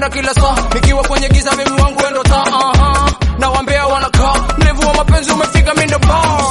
naona kila saa nikiwa kwenye giza mimi wangu wendo taa uh-huh. na wambea wanakaa mlevu wa mapenzi umefika mindo baa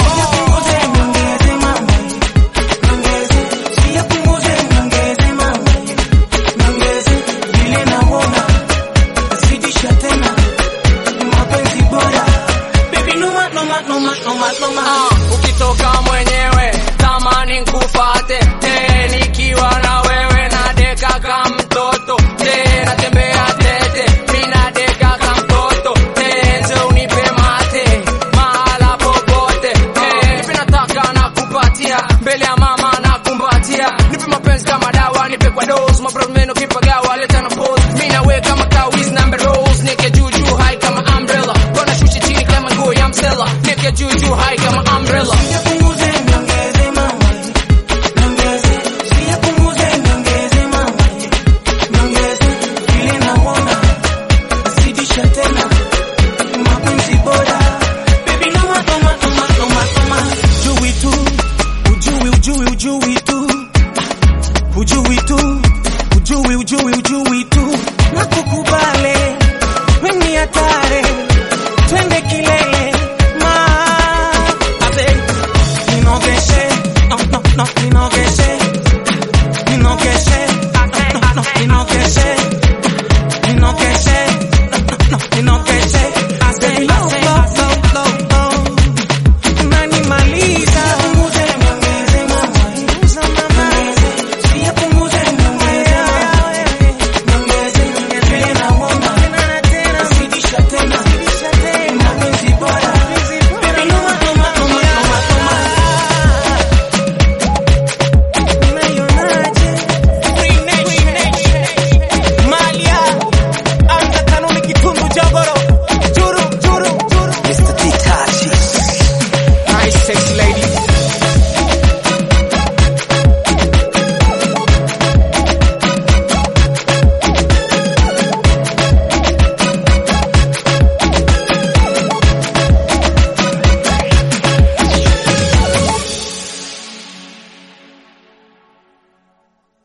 Ah, ukitoka mwenyewe tamani nkufate te nikiwa na wewe na deka ka mtoto te natembea tete mina deka ka mtoto te nje unipe mate mahala popote te nipe nataka na kupatia mbele ya mama na kumbatia nipe mapenzi kama dawa nipe kwa dose mabromeno kipagawa leta na pose mina we kama kawiz number rose nike juu juu high kama umbrella kona shusha chini kama nguo ya msela nike juu juu high kama umbrella